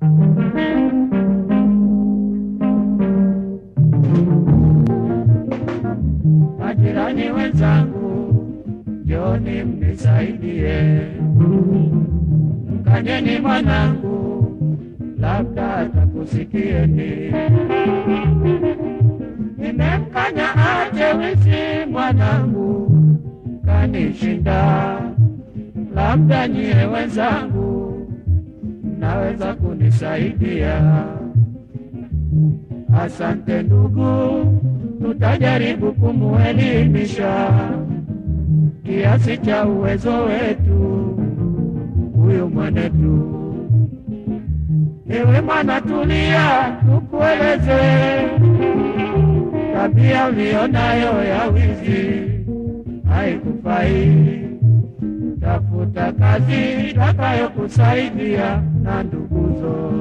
Majirani wenzangu, njoni mnisaidie, mkanyeni mwanangu, labda atakusikieni. Nimemkanya ache wizi mwanangu, kanishinda, labda nyie wenzangu mnaweza kunisaidia. Asante ndugu, tutajaribu kumuelimisha kiasi cha uwezo wetu huyu mwanetu. Ewe mwana, tulia, tukueleze tabia ulionayo ya wizi haikufai. Tafuta kazi itakayokusaidia na nduguzo.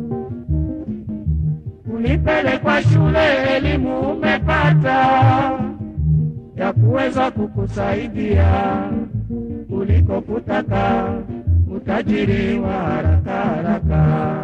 Ulipelekwa shule, elimu umepata ya kuweza kukusaidia kuliko kutaka utajiri wa haraka haraka.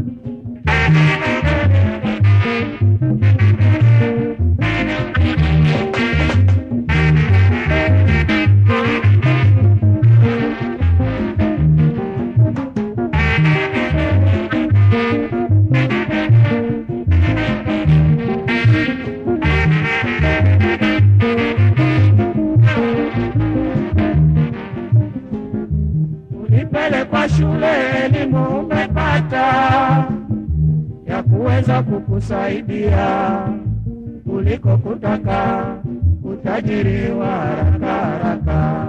Ulipelekwa shule, elimu umepata ya kuweza kukusaidia kuliko kutaka utajiri wa haraka haraka.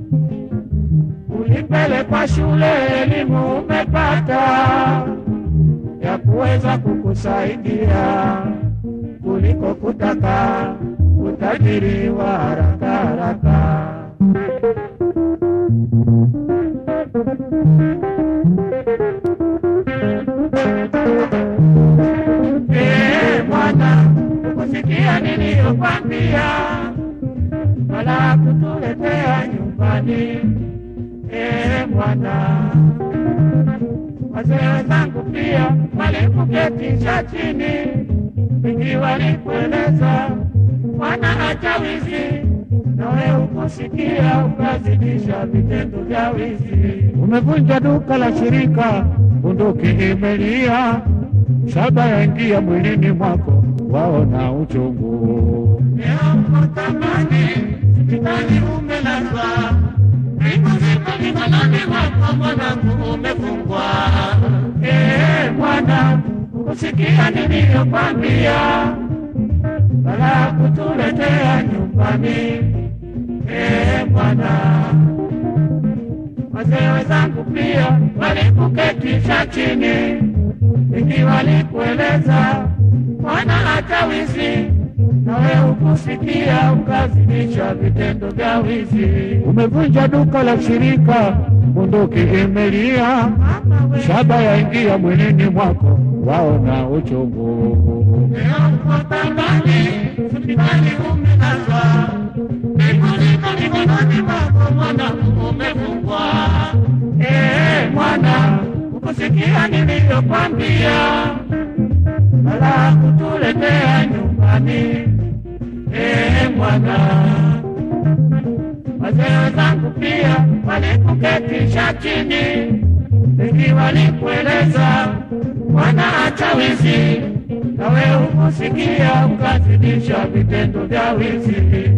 Ulipelekwa shule, elimu umepata ya kuweza kukusaidia kuliko kutaka utajiri wa haraka haraka. Eh, mwana, ukusikia niliyokwambia, wala kutuletea nyumbani. Eh, mwana, wazee wenzangu pia walikuketisha chini, wengi walikueleza mwana, acha wizi, nawe ukusikia ukazidisha vitendo vya wizi. Umevunja duka la shirika, bunduki imelia, shaba yaingia mwilini mwako, waona uchungu. Leo mahakamani, hospitali umelazwa, siku ziko mikononi mwako, mwanangu umefungwa. Eh, mwana, kusikia niliyokwambia, bala kutuletea nyumbani. Eh, mwana wazee wenzangu pia walikuketisha chini, wengi walikueleza mwana hata wizi, nawe ukusikia ukazidisha vitendo vya wizi. Umevunja duka la shirika, bunduki imelia, shaba yaingia mwilini mwako, waona uchungu. Leo uko tambani, hospitali umelazwa, Nikuliko mikononi mwako mwanangu umefungwa. Eh, mwana, ukusikia niliyokwambia, wala kutuletea nyumbani. Eh, mwana, wazee wenzangu pia walikuketisha chini, wengi walikueleza mwana, acha wizi, nawe ukusikia ukazidisha vitendo vya wizi.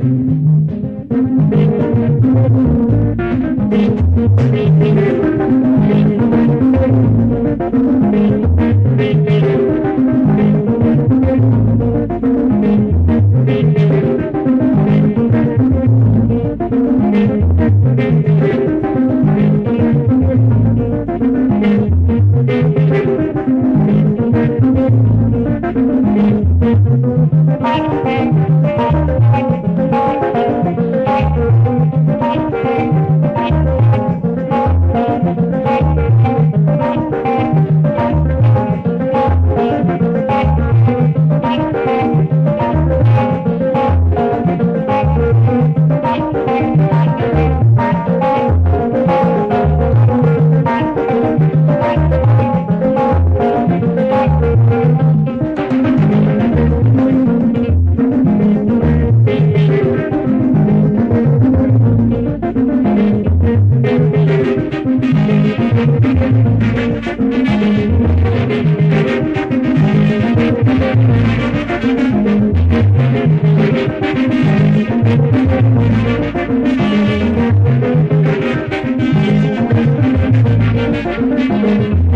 yangu